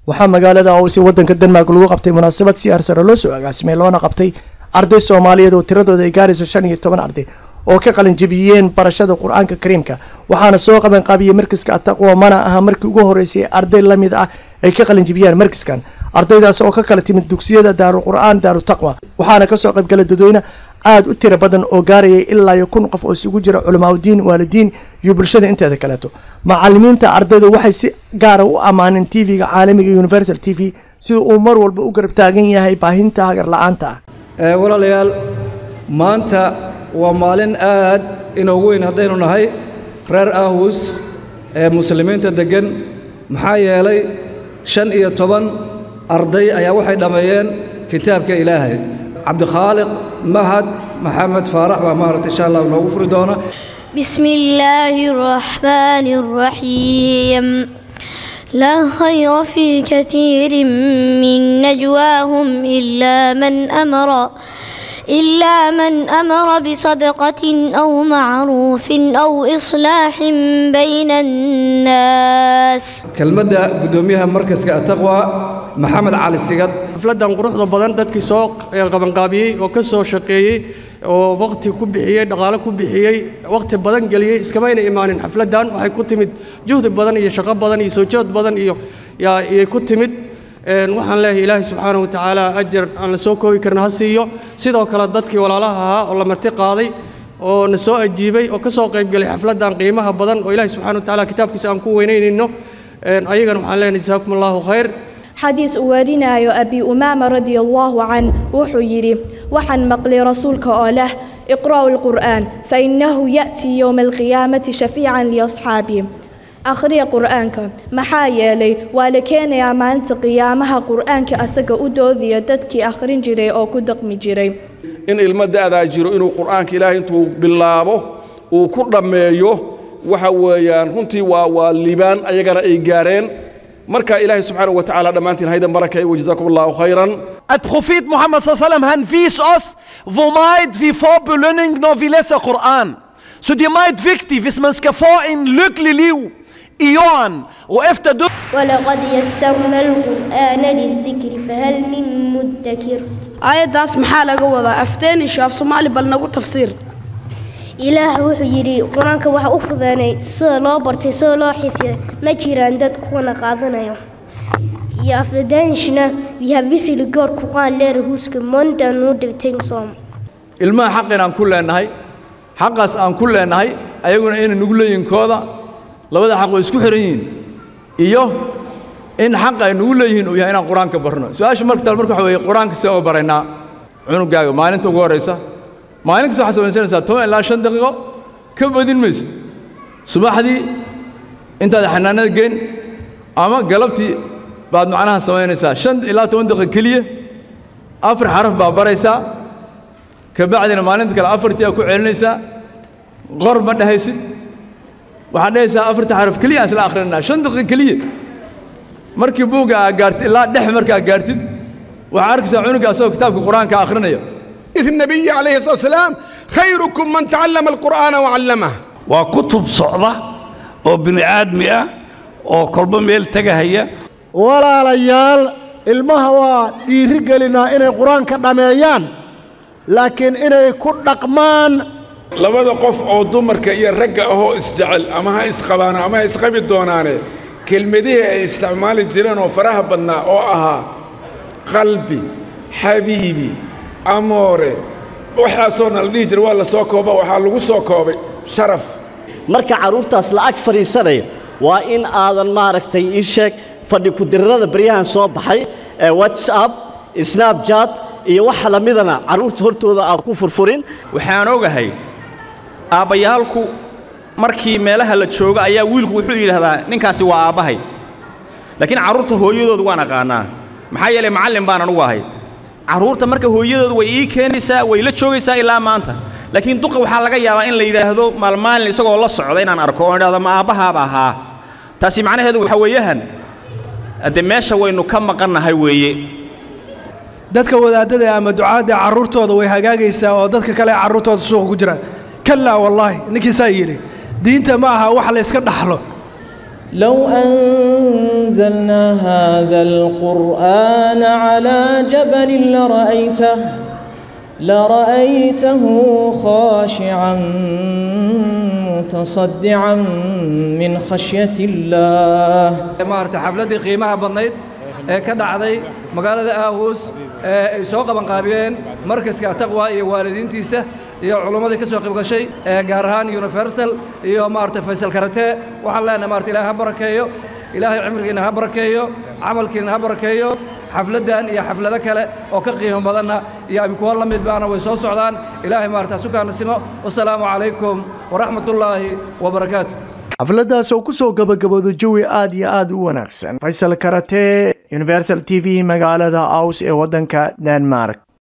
waxaa magaalada owsi wadanka denmark lagu qabtay munaasabad si arsare loo soo agaasimay loona qabtay arday soomaaliyeed oo tiradooda ay gaarayso shan iyo toban arday oo ka qalin jebiyeen barashada qur-aanka kariimka waxaana soo qaban qaabiyey markiska ataqwa mana aha markii ugu horeysay arday lamid ah ay ka qalin jebiyaan markiskan ardaydaas oo ka kala timid dugsiyada daaru qur-aan daaru taqwa waxaana kasoo qaybgala dadweyne aada u tiro badan oo gaarayay ilaa iyo kun qof oo isugu jira culamaauddiin waalidiin iyo bulshada inteeda kaleeto macalimiinta ardaydu waxay si gaara u ammaaneen tv-ga caalamiga universal t v sida uu mar walba u garab taagan yahay baahinta hagar la-aanta ah walaalayaal maanta waa maalin aad inoogu weyn haddaynu nahay reer aahus ee muslimiinta deggan maxaa yeelay shan iyo toban arday ayaa waxay dhammeeyeen kitaabka ilaahay cabdikhaaliq mahad maxamed faarax baa maaragta insha allah noogu furi doona بسم الله الرحمن الرحيم لا خير في كثير من نجواهم إلا من أمر إلا من أمر بصدقة أو معروف أو إصلاح بين الناس kelmadda guddoomiyaha markaska ataqwa maxamed cali sigad xafladdan quruxda badan dadkii soo qabanqaabiyey oo ka soo shaqeeyey oo waqti ku bixiyey dhaqaale ku bixiyey waqti badan geliyey iskamayna imaanin xafladdan waxay ku timid juhdi badan iyo shaqo badan iyo soo jood badan iyo iyay ku timid waxaan leeyahay ilaahay subxaanahu wa tacaala ajar aan la soo koobi karin ha siiyo sidoo kale dadkii walaalaha ahaa oo la marti qaaday oo na soo ajiibay oo ka soo qaybgelay xafladdan qiimaha badan oo ilaahay subxana wa tacaala kitaabkiisa aan ku weynaynayno ayagana waxaan leenahay jasaakum allahu khayr xadiis uu warinayo abi umaama radia allahu can wuxuu yidhi waxaan maqlay rasuulka oo leh iqra'u lqur'aan fainahu ya'tii yowma alqiyaamati shafiican liasxaabii akhriya qur'aanka maxaa yeelay waa la keenayaa maalinta qiyaamaha qur'aanka asaga u doodiya dadkii akhrin jiray oo ku daqmi jiray in ilmo da'daa jiro inuu qur'aanka ilaahay intuu bilaabo uu ku dhammeeyo waxa weeyaan runtii waa waa libaan ayagana ay gaareen marka ilaahay subxaanahu wa tacaala dhammaantiin haydan barakay wajazaakum allahu khayran At profet Mohammed sallam han vis oss hvor meget vi får belønning når vi læser Koran. Så det er meget vigtigt, hvis man skal få en lykkelig liv i jorden og efter død. ولقد يسرنا القرآن للذكر فهل من مدكر aayaddaas maxaa laga wadaa afteenish af soomaali bal nagu tafsiir ilaah wuxuu yidhi qur-aanka waxa u fudaanay sida loo bartay sida loo xifiyay ma jiraan dad kuwana qaadanayo iyo afdaanishna vi har visserligen gjort Koran lära huska måndag nu det ting som ilmaha xaq inaan ku leenahay xaqaas aan ku leenahay ayaguna inay nugu leeyihiin kooda labada xaq way isku xiran yihiin iyo in xaq ay nugu leeyihiin uu yahay inaan qur-aanka barno su-aasha marka taal marka waxa weeye qur-aanka see oo baraynaa cunugaaga maalinta ugu horraysa maalin kasta waxaad samaysanaysaa toban ilaa shan daqiiqo ka badin maysid subaxdii intaad xanaanada geyn ama galabtii baad macnaha samaynaysaa shan ilaa toban daqiiqo keliya afar xaraf baa baraysaa ka bacdina maalinta kale afartii aad ku celinaysaa qor ma dhahaysid waxaad dhahaysaa afarta xaraf keliya aan isla akhrinanaa shan daqiiqo keliya markii buugga aad gaartid ilaa dhex markaa gaartid waxaad arkaysaa cunuga asagoo kitaabka qur-aanka akhrinaya إذ النبي عليه الصلاة والسلام خيركم من تعلم القرآن وعلمه waa kutub socda oo bini aadmi ah oo kolba meel tegahaya walaalayaal ilmaha waa dhiiri gelinaa inay qur-aanka dhammeeyaan laakiin inay ku dhaqmaan labada qof oo dumarka iyo ragga ahoo isjecel ama ha isqabaan ama ha isqabi doonaane kelmadihii ay isticmaali jireen oo faraha badnaa oo ahaa qalbi xabiibi amoore waxaasoo na la dhihi jira waa la soo kooba waxaa lagu soo koobay sharaf marka carruurtaas la'ag fadhiisanaya waa in aadan maaragtay ii sheeg fadhi ku-dirirada baryahan soo baxay ee whatsapp snapchat iyo waxa la midana carruurta hortooda aad ku furfurin waxaan ogahay aabbayaalku markii meelaha la joogo ayaa wiilku wuxuu yidhaahdaa ninkaasi waa aabbahay laakiin carruurta hooyadooda waan aqaanaa maxaa yeelay macallin baan anugu ahay carruurta marka hooyadooda way ii keenaysaa way la joogaysaa ilaa maanta laakiin duqa waxaa laga yaabaa in la yidhaahdo maalmaalin isagoo la socda inaan arko oon idhahdo ma aabbahaaba ahaa taasi macnaheedu waxa weeyahan de meesha waynu ka maqannahay weeye dadka wadaadada ama ducaadda carruurtooda way hagaagaysaa oo dadka kale carruurtooda suuqa ku jira kallaa wallaahi ninkii saa yidhi diinta ma aha wax la yska dhaxlo لو أنزلنا هذا القرآن على جبل لرأيته لرأيته خاشعا متصدعا من خشية الله maarata xafladdii qiimaha badnayd ee ka dhacday magaalada aawus ee ay soo qabanqaabiyeen markaska taqwa iyo waalidiintiisa iyo culummadii ka soo qayb gashay ee gaar ahaan universal iyo maarata faysal karate waxaan leenahay maarata ilaahay ha barakeeyo ilaahay cimrigiina ha barakeeyo camalkiina ha barakeeyo xafladdan iyo xaflado kale oo ka qiimo badanna iyo kuwa la mid baana way soo socdaan ilaahay maarata sukaana simo wasalaamu calaykum waraxmatullaahi wabarakaatu xafladdaas oo ku soo gabagabooda jawi aad iyo aad u wanaagsan faysal karate universal t v magaalada aus ee waddanka denmark